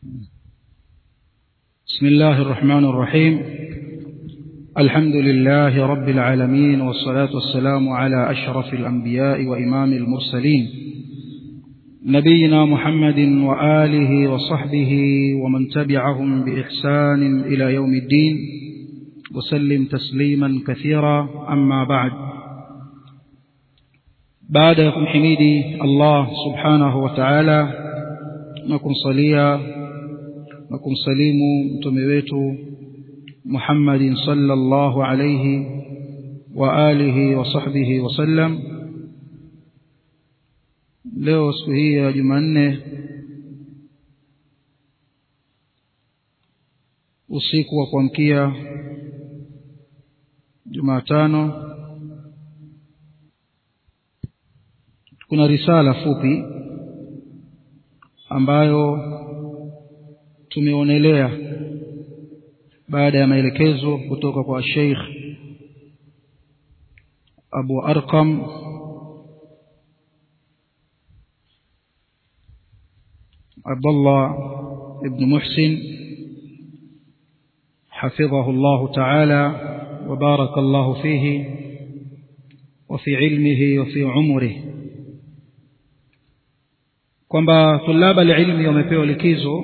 بسم الله الرحمن الرحيم الحمد لله رب العالمين والصلاة والسلام على أشرف الأنبياء وإمام المرسلين نبينا محمد وآله وصحبه ومن تبعهم بإحسان إلى يوم الدين وسلم تسليما كثيرا أما بعد بعد يكون حميدي الله سبحانه وتعالى na kumsalia na kumsalimu mtume wetu Muhammadin sallallahu alayhi wa alihi wa sahbihi wasallam leo siku hii ya Jumanne usiku wa kuamkia Jumatano kuna risala fupi ambayo tumeonelea baada ya maelekezo kutoka kwa Sheikh Abu Arqam Abdullah ibn Muhsin حفظه الله تعالى وبارك الله فيه وفي علمه وفي عمره kwamba tulaba alilmi wamepewa likizo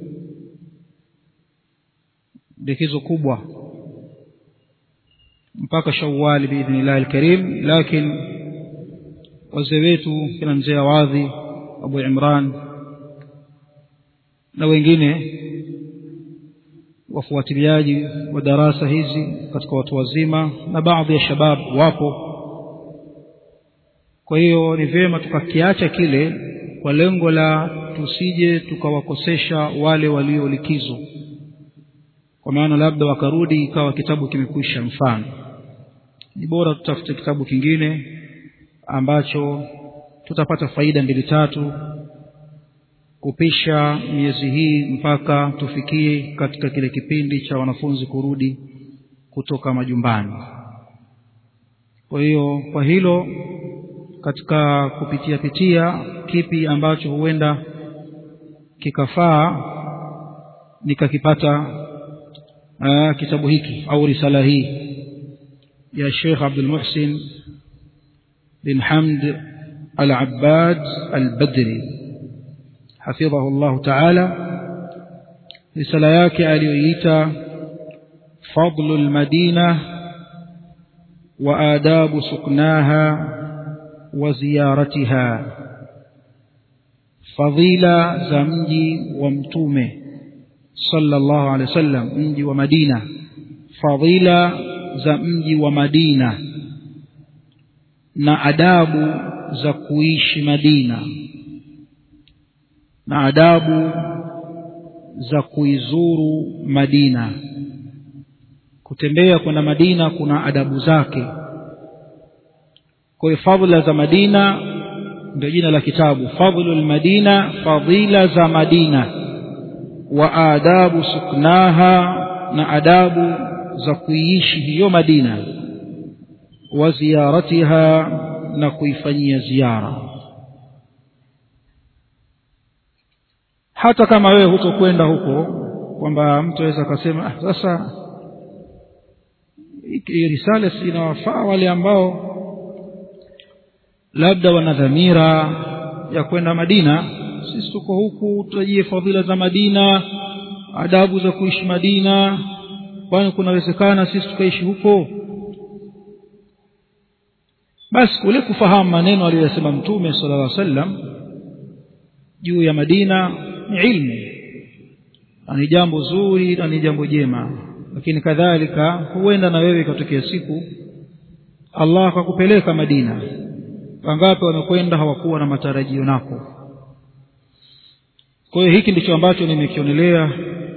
likizo kubwa mpaka Shawwal biidhnillah alkarim lakini wazee wetu kina mzee Awadhi Abu Imran na wengine wafuatiliaji wa darasa hizi katika watu wazima na baadhi ya shabab wapo kwa hiyo ni vyema tukakiacha kile kwa lengo la tusije tukawakosesha wale walio likizo kwa maana labda wakarudi ikawa kitabu kimekwisha mfano ni bora tutafute kitabu kingine ambacho tutapata faida mbili tatu kupisha miezi hii mpaka tufikie katika kile kipindi cha wanafunzi kurudi kutoka majumbani kwa hiyo kwa hilo katika kupitia pitia kipi ambacho huenda kikafaa nikakipata aa, kitabu hiki au risala hii ya Sheikh Abdul Muhsin bin Hamd Al-Abbad Al-Badri hafidhahu Allah Ta'ala risala yake aliyoiita Fadlu al-Madina wa adabu suknaha وزيارتها فضيلة زمجي ومتومه صلى الله عليه وسلم مجي ومدينة فضيلة زمجي ومدينة na adabu za kuishi Madina na adabu za kuizuru Madina kutembea kwenda Madina kuna adabu zake kwa hiyo fadhila za Madina ndio jina la kitabu fadhlul Madina fadhila za Madina wa adabu suknaha na adabu za kuiishi hiyo Madina wa ziyaratiha na kuifanyia ziara hata kama wewe hutokwenda huko kwamba mtu aweza akasema ah, sasa hii risala inawafaa wale ambao labda wana dhamira ya kwenda Madina sisi tuko huku tutajie fadhila za Madina adabu za kuishi Madina kwani kunawezekana sisi tukaishi huko basi kule kufahamu maneno aliyosema mtume sallallahu alaihi wasallam juu ya Madina ni ilmu ni jambo zuri na ni jambo jema lakini kadhalika huenda na wewe ikatokea siku Allah akakupeleka Madina wangapi wamekwenda hawakuwa na matarajio nako kwa hiyo hiki ndicho ambacho nimekionelea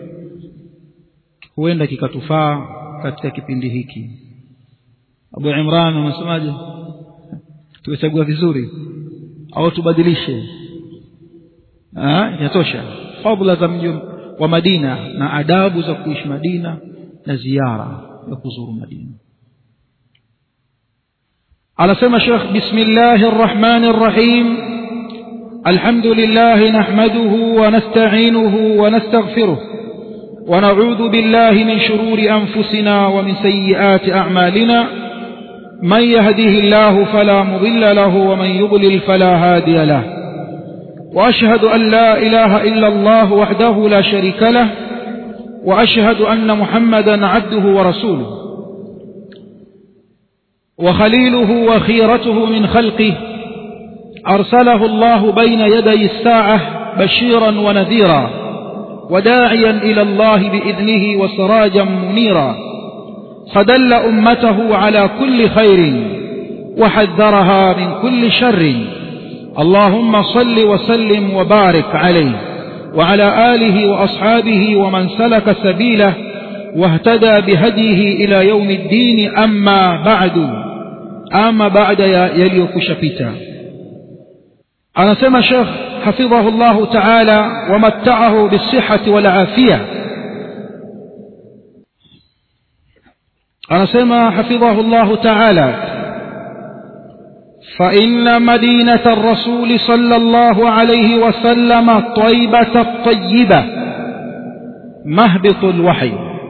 huenda kikatufaa katika kipindi hiki Abu Imran unasemaje tumechagua vizuri au tubadilishe ah yatosha fadhila za mji wa Madina na adabu za kuishi Madina na ziara ya kuzuru Madina anasema Sheikh bismillahir rahmanir rahim الحمد لله نحمده ونستعينه ونستغفره ونعوذ بالله من شرور أنفسنا ومن سيئات أعمالنا من يهده الله فلا مضل له ومن يضلل فلا هادي له وأشهد أن لا إله إلا الله وحده لا شريك له وأشهد أن محمدا عبده ورسوله وخليله وخيرته من خلقه أرسله الله بين يدي الساعة بشيرا ونذيرا وداعيا إلى الله بإذنه وسراجا منيرا فدل أمته على كل خير وحذرها من كل شر اللهم صل وسلم وبارك عليه وعلى آله وأصحابه ومن سلك سبيله واهتدى بهديه إلى يوم الدين أما بعد أما بعد يليك شبيتا أنا سمى شيخ حفظه الله تعالى ومتعه بالصحة والعافية أنا سمى حفظه الله تعالى فإن مدينة الرسول صلى الله عليه وسلم طيبة الطيبة مهبط الوحي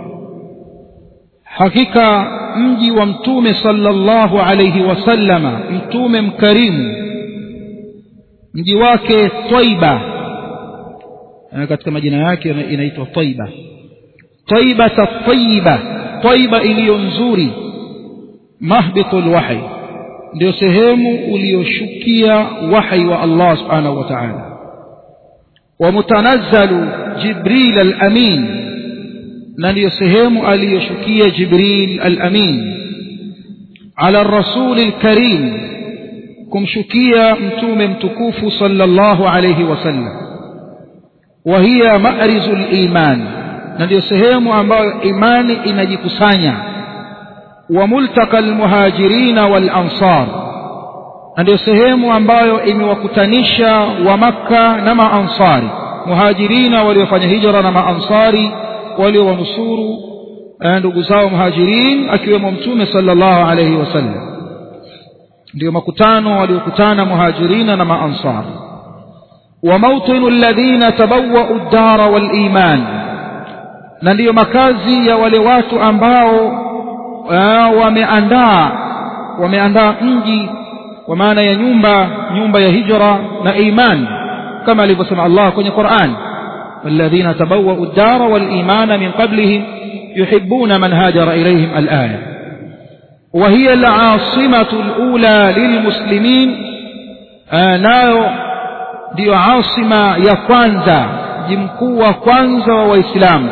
حقيقة mji wa mtume sallallahu alayhi wasallama mtume mkarimu mji wake Taiba katika majina yake inaitwa Taiba Taiba tayyiba Taiba iliyo nzuri mahbitul wahi ndio sehemu uliyoshukia wahi wa Allah subhanahu wa ta'ala wa mutanazzalu Jibril al-Amin na ndiyo sehemu aliyoshukia Jibril al-Amin ala rasul al-Karim kumshukia mtume mtukufu sallallahu alayhi wasallam wa hiya ma'rizul iman na ndiyo sehemu ambayo imani inajikusanya wa multaka almuhajirin wal ansar na ndiyo sehemu ambayo imewakutanisha wa makka na maansari muhajirina waliofanya hijra na maansari waliowanusuru ndugu zao muhajirin akiwemo mtume sallallahu alayhi wasallam ndio makutano waliokutana muhajirina na maansar wa mawtinu alladhina tabawwa'u ad-dara wal iman na ndiyo makazi ya wale watu ambao wameandaa wameandaa mji kwa maana ya nyumba nyumba ya hijra na iman kama alivyosema Allah kwenye Qur'an والذين تبوأوا الدار والإيمان من قبلهم يحبون من هاجر إليهم الآية وهي العاصمة الأولى للمسلمين nayo ndiyo asima ya kwanza mji mkuu wa kwanza wa waislamu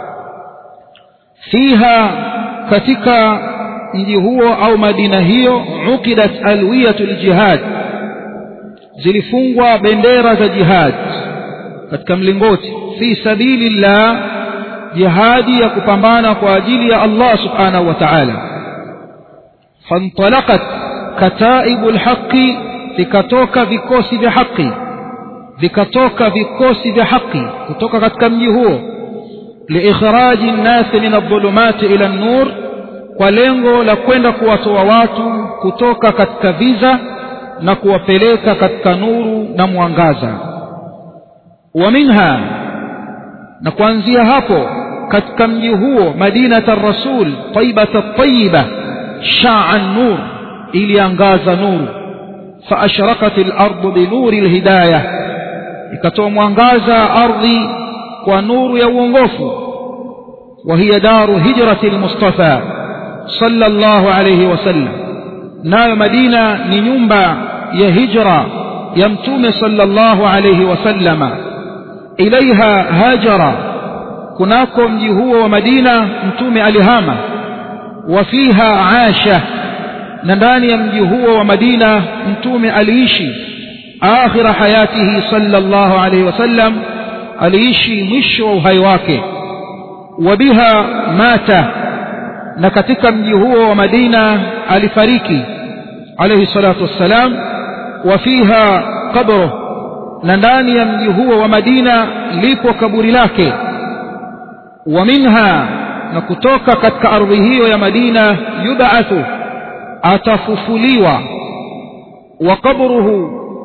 fiha katika mji huo au madina hiyo ukidat alwiyatul jihad zilifungwa bendera za jihad katika mlingoti fi sabilillah jihadi ya kupambana kwa ajili ya Allah subhanahu wa ta'ala fantalaqat kataibul haqqi vikatoka vikosi vya haki vikatoka vikosi vya haki kutoka katika mji huo liikhraji nnasi min adh-dhulumati ila an-nur kwa lengo la kwenda kuwatoa watu kutoka katika viza na kuwapeleka katika nuru na mwangaza wa minha na kuanzia hapo katika mji huo madinata rasul taibata tayiba shaa nur iliangaza nuru فأشرقت الأرض بنور الهداية ikatoa mwangaza ardhi kwa nuru ya uongofu وهي دار هجرة المصطفى صلى الله عليه وسلم nayo Madina ni nyumba ya hijra ya mtume صلى الله عليه وسلم ilaiha hajara kunako mji huo wa Madina mtume alihama wa fiha asha na ndani ya mji huo wa Madina mtume aliishi akhira hayatihi sallallahu alayhi wasallam aliishi mwisho wa uhai wake wa biha mata na katika mji huo wa Madina alifariki alayhi salatu wassalam wa fiha qabruh na ndani ya mji huo wa Madina lipo kaburi lake wa minha na kutoka katika ardhi hiyo ya Madina yub'athu atafufuliwa wa qabruhu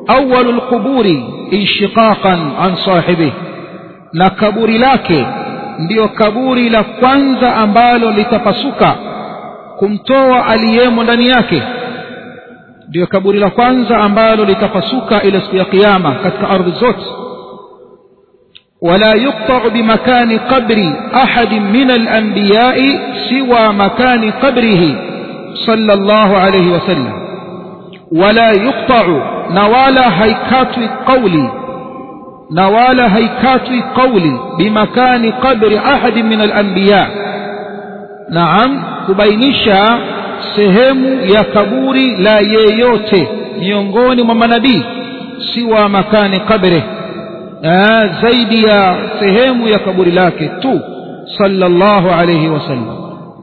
أول القبور انشقاقا عن صاحبه na kaburi lake ndiyo kaburi la kwanza ambalo litapasuka kumtoa aliyemo ndani yake ndiyo kaburi la kwanza ambalo litapasuka ile siku ya kiyama katika ardhi zote ولا يقطع بمكان قبر أحد من الأنبياء سوى مكان قبره صلى الله عليه وسلم ولا يقطع نوالا هيكات قولي نوالا هيكات قولي بمكان قبر أحد من الأنبياء نعم كبينشا sehemu ya kaburi la yeyote miongoni mwa manabii siwa makani kabri zaidi ya sehemu ya kaburi lake tu sallallahu alayhi wasallam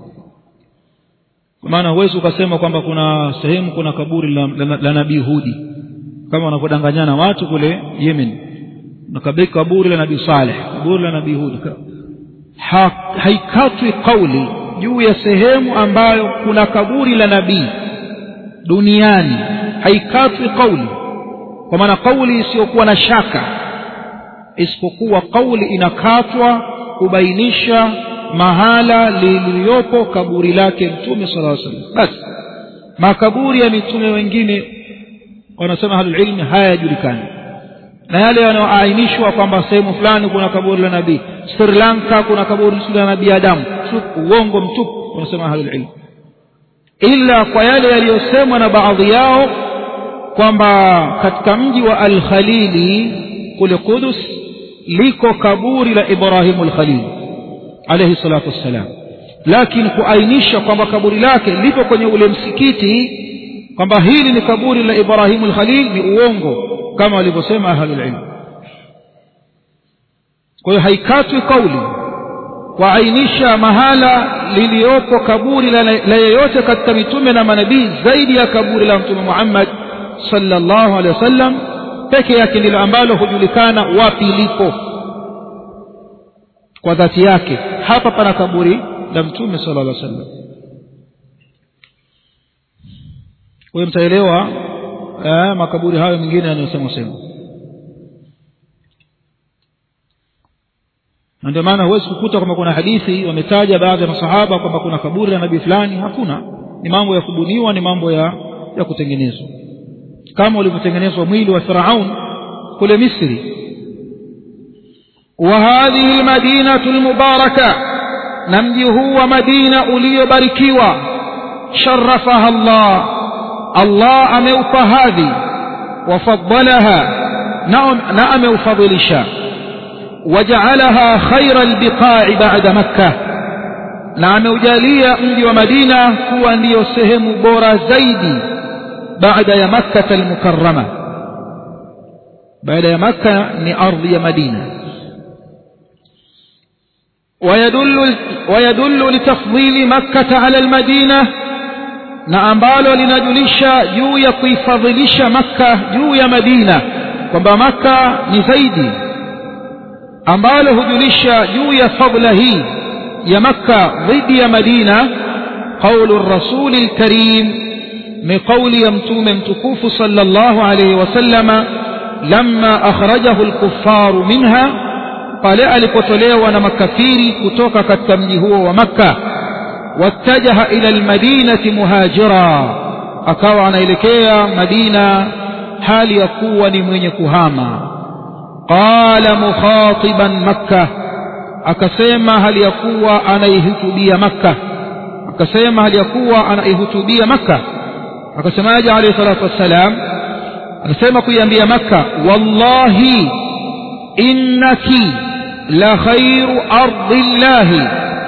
kwa maana huwezi ukasema kwamba kuna sehemu kuna kaburi la, la, la nabii hudi kama wanavyodanganyana watu kule yemen na kaburi la nabii saleh kaburi la nabii hudi ha, haikatwi kauli juu ya sehemu ambayo kuna kaburi la nabii duniani haikatwi kauli kwa maana kauli isiyokuwa na shaka isipokuwa kauli inakatwa kubainisha mahala liliyopo kaburi lake mtume sala salam basi makaburi ya mitume wengine wanasema ahlulilmi hayajulikani na yale yanayoainishwa kwamba sehemu fulani kuna kaburi la nabii sri lanka kuna kaburi la nabii adamu uongo mtupu wanasema ahlulilmi ila kwa yale yaliyosemwa na baadhi yao kwamba katika mji wa alkhalili kule qudus liko kaburi la ibrahimu lkhalil alaihi salatu wassalam lakini kuainisha kwamba kaburi lake lipo kwenye ule msikiti kwamba hili ni kaburi la ibrahimu lkhalil ni uongo kama walivyosema ahlulilm kwa hiyo haikatwi kauli kuainisha mahala liliyopo kaburi la, la yeyote katika mitume na manabii zaidi ya kaburi la mtume muhammad sallallahu alaihi wasallam peke yake ndilo ambalo hujulikana wapi lipo kwa dhati yake hapa pana kaburi la mtume sallallahu alaihi wasallam kwa hiyo mtaelewa eh, makaburi hayo mengine yanayosema sema na ndio maana huwezi kukuta kwamba kuna hadithi wametaja baadhi ya masahaba kwamba kuna kaburi la nabii fulani hakuna ni mambo ya kubuniwa ni mambo ya ya kutengenezwa kama ulivyotengenezwa mwili wa firaun kule misri وهذه المدينة المباركة نمجه ومدينة أولي بركيوة شرفها الله الله أموف هذه وفضلها نعم نعم فضل شاء وجعلها خير البقاع بعد مكة نعم وجالية أمجي ومدينة هو أن يسهم بورا زيدي بعد مكة المكرمة بعد مكة لأرض مدينة ويدل, ويدل لتفضيل مكة على المدينة na ambalo linajulisha juu ya kuifadhilisha makka juu ya madina kwamba makka ni zaidi ambalo hujulisha juu ya fadla hii ya makka dhidi ya madina qaulu rasuli lkarim ni qauli ya mtume mtukufu sala llahu alaihi wasallama lama akhrajahu lkufaru minha pale alipotolewa na makafiri kutoka katika mji huo wa makka wattajaha ila almadinati muhajira akawa anaelekea madina hali ya kuwa ni mwenye kuhama qala mukhatiban makka akasema hali ya kuwa anaihutubia makka akasema hali ya kuwa anaihutubia makka akasemaje alayhi salatu wassalam akasema kuiambia makka wallahi innaki la khairu ardi llahi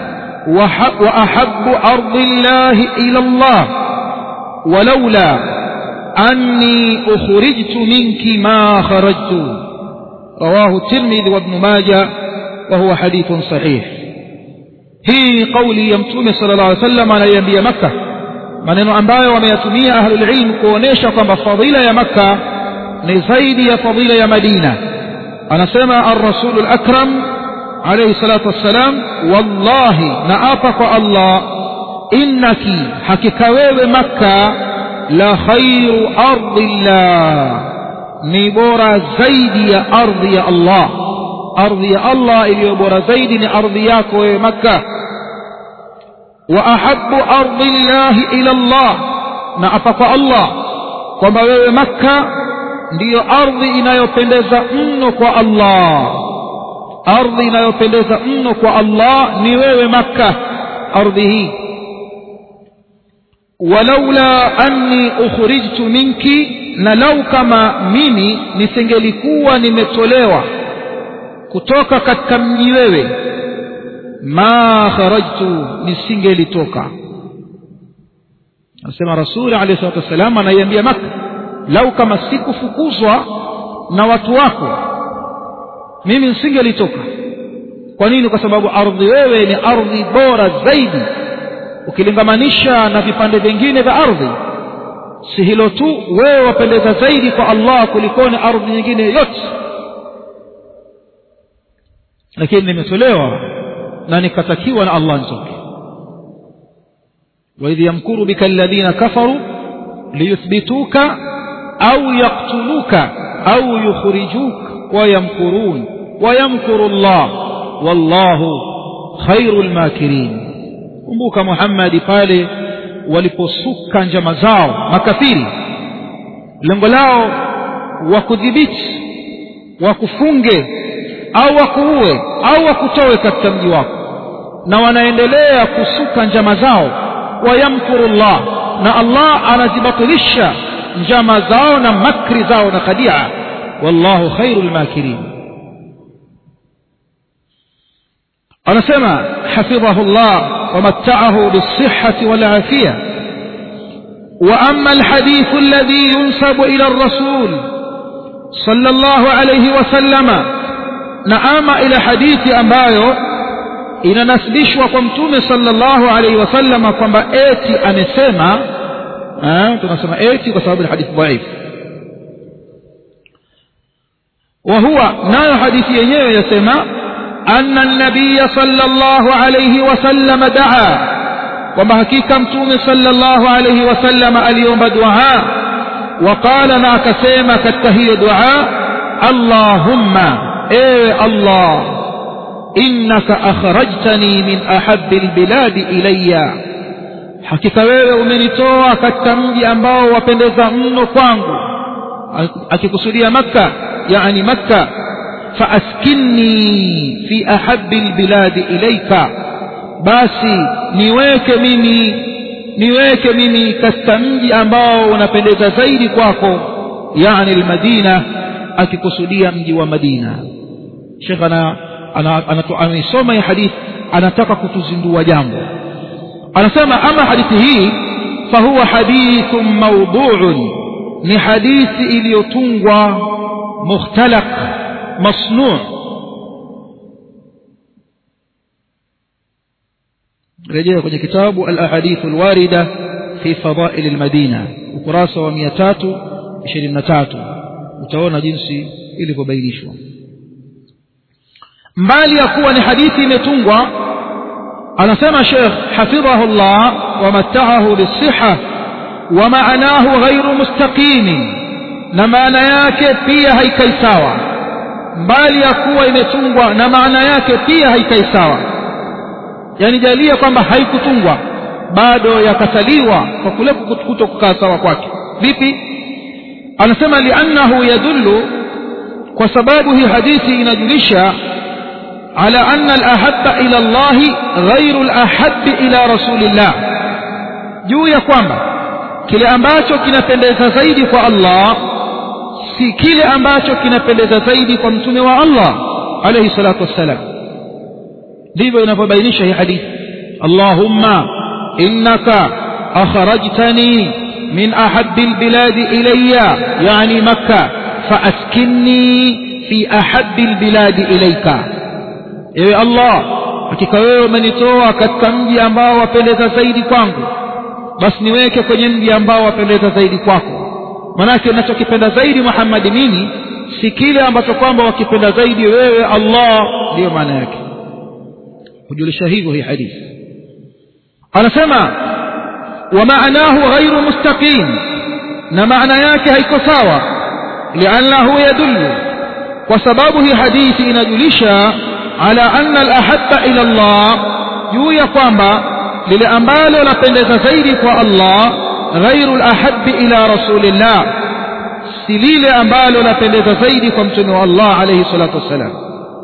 وأحب أرض الله إلى الله ولولا أني أخرجت منك ما خرجت رواه الترمذي وابن ماجه وهو حديث صحيح hii kauli ya mtume sala llah alih sallam anaiambia makka maneno ambayo wameyatumia ahlulilmu kuonyesha kwamba fadhila ya makka ni zaidi ya fadhila ya madina anasema arrasulu lakram عليه الصلاة والسلام والله نأطق الله إنك حكك ويو مكة لخير أرض الله ni bora zaidi ya ardhi ya Allah ardhi ya Allah iliyo bora zaidi ni ardhi yako wewe Makka wa ahabbu ardi llahi ila Allah na apa kwa Allah kwamba wewe Makka ndiyo ardhi inayopendeza mno kwa Allah ardhi inayopendeza mno kwa Allah ni wewe Makka ardhi hii walaula anni ukhrijtu minki na lau kama mimi nisingelikuwa nimetolewa kutoka katika mji wewe ma kharajtu nisingelitoka anasema rasuli alayhi salatu wassalam anaiambia maka lau kama sikufukuzwa na watu wako mimi nisingelitoka kwa nini kwa sababu ardhi wewe ni ardhi bora zaidi ukilingamanisha na vipande vingine vya ardhi si hilo tu wewe wapendeza zaidi kwa Allah kulikoni ardhi nyingine yote lakini nimetolewa na nikatakiwa na Allah nitoke وإذ يمكر بك الذين كفروا ليثبتوك أو يقتلوك أو يخرجوك ويمكرون ويمكر الله والله خير الماكرين kumbuka Muhammad pale waliposuka njama zao makafiri lengo lao wakudhibiti wakufunge au wakuue au wakutoe katika mji wako na wanaendelea kusuka njama zao wayamkuru Allah na Allah anazibatilisha njama zao na makri zao na khadia wallahu khairul makirin anasema hafidhahu Allah ومتعه بالصحة والعافية وأما الحديث الذي ينسب إلى الرسول صلى الله عليه وسلم نعم إلى حديث أمبايو inanasibishwa kwa mtume sallallahu alaihi wasallam kwamba eti amesema tunasema eti kwa sababu ni hadithi dhaifu wa huwa nayo hadithi yenyewe yasema أن النبي صلى الله عليه وسلم دعا وما حقيقة متوم صلى الله عليه وسلم اليوم دعاء وقال ما كسيما كالتهي دعاء اللهم اي الله إنك أخرجتني من أحب البلاد إلي hakika wewe umenitoa katika mji ambao wapendeza mno kwangu akikusudia makka yani makka فأسكني في أحب البلاد إليك basi niweke mimi niweke mimi katika mji ambao unapendeza zaidi kwako yani almadina akikusudia mji wa madina shekh ana anaisoma hii hadithi anataka kutuzindua jambo anasema ama hadithi hii fahuwa hadithun mawduun ni hadithi iliyotungwa mukhtalaq مصنوع رجع kwenye kitabu al-ahadith al-warida fi fadail al-madina ukurasa wa 323 utaona jinsi ilivyobainishwa mbali ya kuwa ni hadithi imetungwa anasema Sheikh hafidhahu Allah wa matta'ahu bis-sihha wa ma'anahu ghayru mustaqim na maana yake pia haikai sawa mbali ya kuwa imetungwa na maana yake pia haikai sawa yani jalia kwamba haikutungwa bado yakasaliwa kwa kule kuto kukaa sawa kwake vipi anasema liannahu yadullu kwa sababu hii hadithi inajulisha ala anna alahabba ila Allah ghairu alahabbi ila rasulillah juu ya kwamba kile ambacho kinapendeza zaidi kwa Allah si kile ambacho kinapendeza zaidi kwa mtume wa Allah alayhi salatu wassalam ndivyo inavyobainisha hii hadithi Allahumma innaka akhrajtani min ahabbi albiladi ilayya yani makkah faaskinni fi ahabbi albiladi ilayka ewe Allah hakika wewe umenitoa katika mji ambao wapendeza zaidi kwangu basi niweke kwenye mji ambao wapendeza zaidi kwako manake ninachokipenda zaidi Muhammad mimi si kile ambacho kwamba wakipenda zaidi wewe Allah ndiyo maana yake kujulisha hivyo hii hadithi anasema wa maanahu ghairu mustaqim na maana yake haiko sawa liannahu yadullu kwa sababu hii hadithi inajulisha ala anna alahabba ila Allah juu ya kwamba lile ambalo lapendeza zaidi kwa Allah ghairu alahabbi ila rasulillah si lile ambalo lapendeza zaidi kwa mtume wa Allah alayhi salatu wassalam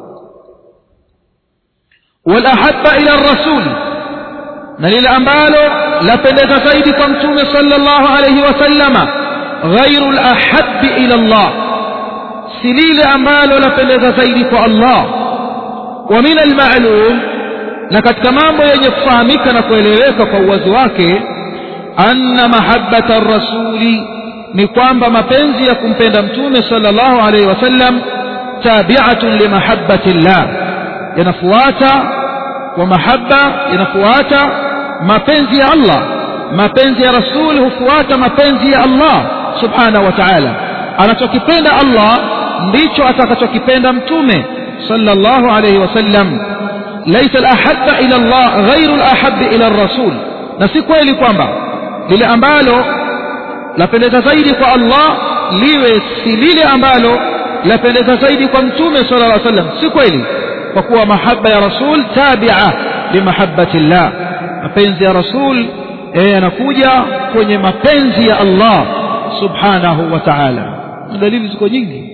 walahabba ila rasul na lile ambalo lapendeza zaidi kwa mtume sallallahu alayhi wasallama ghairu alahabbi ila Allah si lile ambalo lapendeza zaidi kwa Allah wa min almalum na katika mambo yenye kufahamika na kueleweka kwa uwazi wake anna mahabbata ar-rasuli ni kwamba mapenzi ya kumpenda mtume sallallahu alaihi wasallam tabi'atun li mahabbati llah yanafuata kwa mahabba yanafuata mapenzi ya Allah mapenzi ya rasul hufuata mapenzi ya Allah subhanahu wa ta'ala anachokipenda Allah ndicho atakachokipenda mtume sallallahu alaihi wasallam laysa al-ahabba ila Allah ghayru al-ahabbi ila ar-rasul na si kweli kwamba lile ambalo lapendeza zaidi kwa Allah liwe si lile ambalo lapendeza zaidi kwa mtume sallallahu alaihi wasallam si kweli kwa kuwa mahaba ya rasul tabi'a limahabbati llah mapenzi ya rasul yanakuja kwenye mapenzi ya Allah subhanahu wa ta'ala dalili ziko nyingi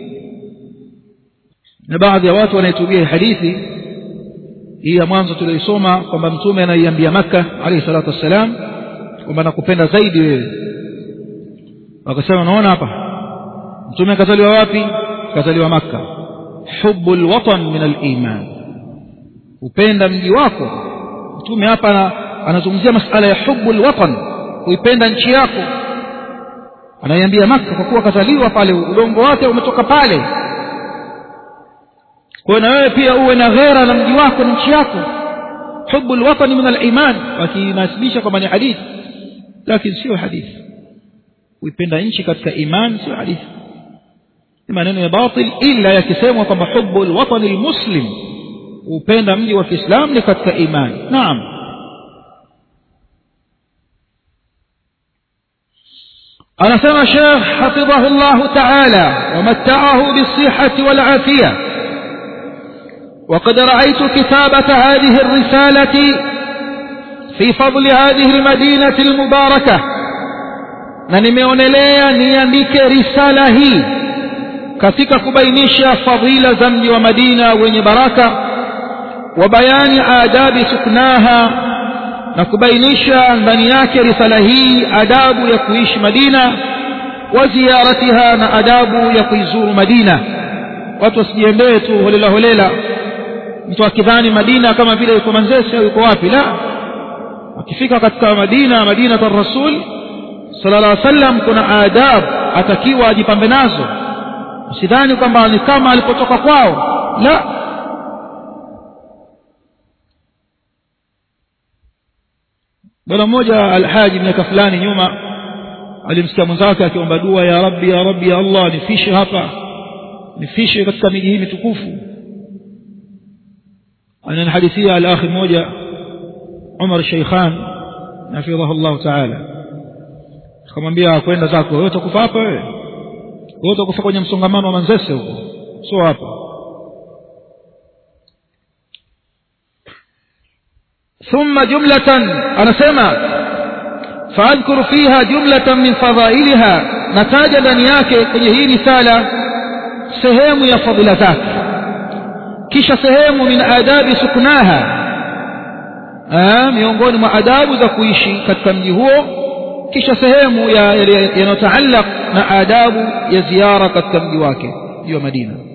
na baadhi ya watu wanaitumia hadithi hii ya mwanzo tuliyoisoma kwamba mtume anaiambia Makka alayhi salatu wassalam kwamba nakupenda zaidi wewe wakasema unaona hapa mtume akazaliwa wapi akazaliwa Makka hubbul watan min al-iman upenda mji wako mtume hapa anazungumzia masala ya hubbul watan kuipenda nchi yako anaiambia Makka kwa kuwa akazaliwa pale udongo wake umetoka pale kwa na wewe pia uwe na ghera na mji wako na nchi yako hubbul watan min al-iman wakinasibisha kwamba ni hadithi lakini sio hadithi kuipenda nchi katika iman sio hadithi ni maneno ya batil ila yakisemwa kwamba hubbul watan al-muslim upenda mji wa Kiislamu ni katika iman naam anasema Sheikh hafidhahu Allah ta'ala ومتعه بالصحة والعافية وقد رأيت كتابة هذه الرسالة في فضل هذه المدينة المباركة na nimeonelea niandike risala hii katika kubainisha fadhila za mji wa Madina wenye baraka wa bayani adabi suknaha na kubainisha ndani yake risala hii adabu ya kuishi Madina wa ziyaratiha na adabu ya kuizuru Madina watu wasijiendee tu holela holela mtu akidhani Madina kama vile yuko Manzese au yuko wapi la akifika katika Madina Madina kwa Rasul sallallahu alaihi wasallam kuna adab atakiwa ajipambe nazo usidhani kwamba ni kama alipotoka kwao la bwana mmoja alhaji miaka fulani nyuma alimsikia mwenzake akiomba dua ya rabbi ya rabbi ya allah nifishe hapa nifishe katika miji hii mitukufu ananihadithia alakhi mmoja Umar Sheikhan hafidhahu Allah ta'ala akamwambia kwenda zako wewe utakufa hapa wewe wewe utakufa kwenye msongamano wa Manzese huko sio hapa ثم جملة أنا سمع فأذكر فيها جملة من فضائلها نتاج دنياك kwenye hii risala sehemu ya fadhila zake kisha sehemu min adabi suknaha miongoni mwa adabu za kuishi katika mji huo kisha sehemu yanayotaallaq na adabu ya ziara katika mji wake mji wa Madina